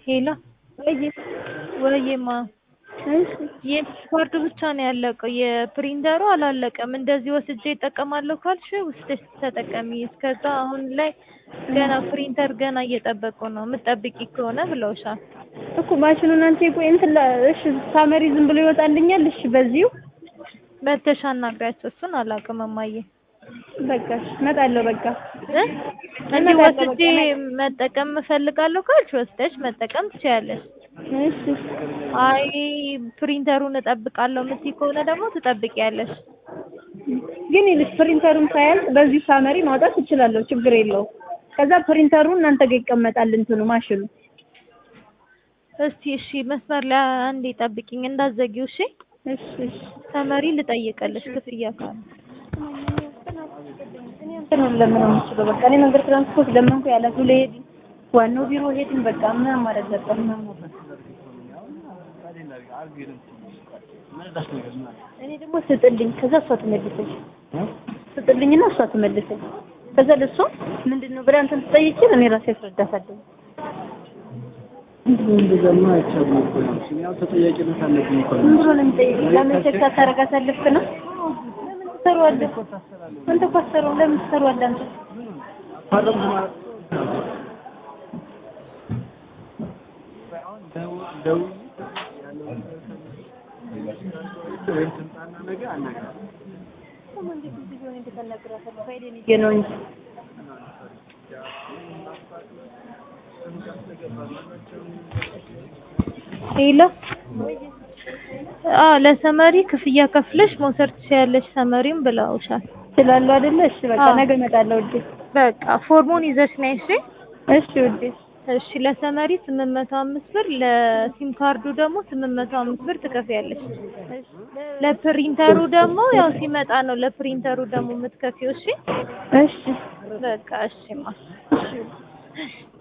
ሄሎ ወይማ እሺ የፓስፖርቱ ብቻ ነው ያለቀው የፕሪንተሩ አላለቀም። እንደዚህ ወስጄ እጠቀማለሁ ካልሽ ውስደሽ ተጠቀሚ። እስከዛ አሁን ላይ ገና ፕሪንተር ገና እየጠበቁ ነው። የምትጠብቂ ከሆነ ብለውሻል። እኮ ማሽኑን አንቺ ቆይ እንትን ላ- እሺ ሳመሪ ዝም ብሎ ይወጣልኛል። እሺ በዚሁ መተሻ አናግሪያቸው። እሱን አላውቅም እማዬ በቃ እሺ እመጣለሁ። በቃ እ እንዲህ ወስጄ መጠቀም እፈልጋለሁ ካልሽ ወስደሽ መጠቀም ትችያለሽ። እሺ አይ ፕሪንተሩን እጠብቃለሁ የምትይ ከሆነ ደግሞ ትጠብቂያለሽ። ግን ይልሽ ፕሪንተሩን ሳያልቅ በዚሁ ሳመሪ ማውጣት እችላለሁ። ችግር የለውም። ከዛ ፕሪንተሩ እናንተ ጋር ይቀመጣል እንትኑ ማሽኑ። እስቲ እሺ መስመር ላይ አንዴ ጠብቂኝ እንዳትዘጊው እሺ። እሺ እሺ ተመሪ ልጠይቅልሽ ክፍያ ካለ እንትኑን ለምን ነው የምችለው? በቃ እኔ መንገድ ትራንስፖርት ለመንኩ ያለ ሄድ ዋናው ቢሮ ሄድን። በቃ ምን ማድረግ ገባኝ። እኔ ደግሞ ስጥልኝ፣ ከዛ እሷ ትመልሰኝ። ስጥልኝና እሷ ትመልሰኝ። ከዛ ለእሷ ምንድን ነው ብላ እንትን ትጠይቂኝ፣ እኔ ራሴ አስረዳታለሁ። እንደዛማ አይቻልም እኮ ነው። ያው ተጠያቂነት አለብኝ እኮ ምን ብሎ ነው የሚጠይቀኝ? ለምን ቼክ ታደርጋታለህ ነው? ለምን ትሰሩዋለህ? አንተ እኮ አትሰሩም። ለምን ትሰሩዋለህ አንተ? ፈረምት ማለት ደውዬ ወይም ትምጣና ነገ አናግራታለሁ። ይሄ ነው እንጂ ሄሎ አዎ ለሰመሪ ክፍያ ከፍለሽ መውሰድ ትችያለሽ ሰመሪም ብለውሻል። ስላሉ አይደለ? እሺ በቃ አዎ። ነገ እመጣለሁ ውዴ። በቃ ፎርሙን ይዘሽ ነይ እሺ። እሺ ውዴ። እሺ ለሰመሪ ስምንት መቶ አምስት ብር ለሲም ካርዱ ደግሞ ስምንት መቶ አምስት ብር ትከፍያለሽ። ለፕሪንተሩ ደግሞ ያው ሲመጣ ነው ለፕሪንተሩ ደግሞ የምትከፊው እሺ። እሺ በቃ እሺማ እሺ